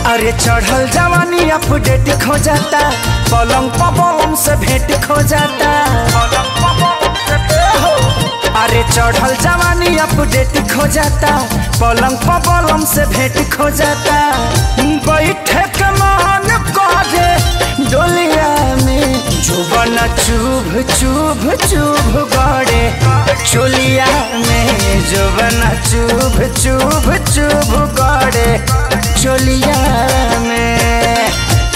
अरे चढ़ल जवानी अपडेट खो जाता पलंग पवन से भेंट खो जाता अरे चढ़ल जवानी अपडेट खो जाता पलंग पवन से भेंट खो जाता बैठे के मान करे डोलिया में जुबन चुभ चुभ चुभ गड़े चोलिया में जुबन चुभ चुभ चुभ गड़े चोलिया में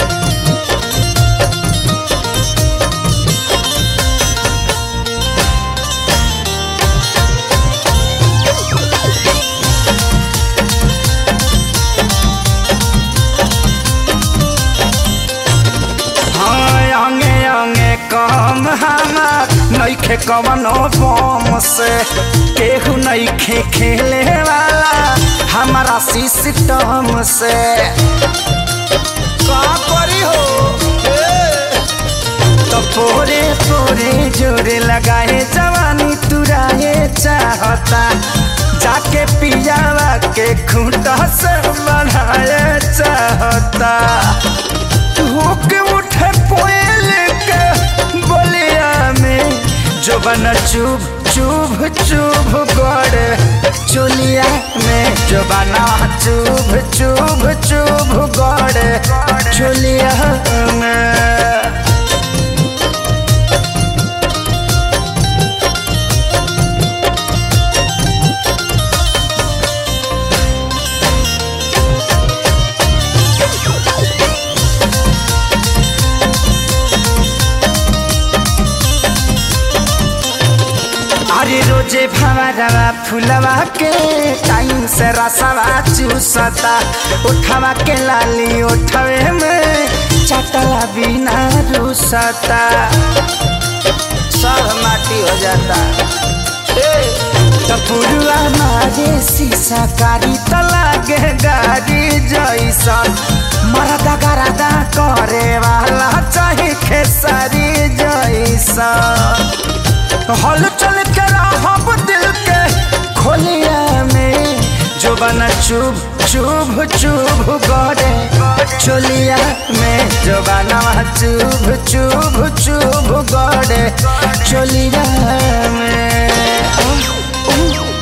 हाँ अंगे अंगे कम हमार नईखे कवनो बम से केहू नईखे खेले वाला हमारा सिस्टम से का करी हो तो पोरे पोरे जोरे लगाए जवानी तुराए चाहता जाके पियावा के खूंटा से बढ़ाए चाहता होके उठे पोयल के बोलिया में जो बना चुभ चुभ चुभ गड़े चुलिया में जो बना चुभ चुभ चुभ गड़े चुलिया में अरे रोजे भवरवा फुलवा के टाइम से रसवा चूसता उठवा के लाली उठवे में चटला बिना रूसता सब माटी हो जाता टपुरुआ मारे शीशा कारी त लागे गाड़ी जैसन मरदा गरदा करे वाला चाहे खेसारी जैसन हल चल के रहब दिल के खोलिया में जो बना चुभ चुभ चुभ गड़े चोलिया में जो बना चुभ चुभ चुभ गड़े चोलिया में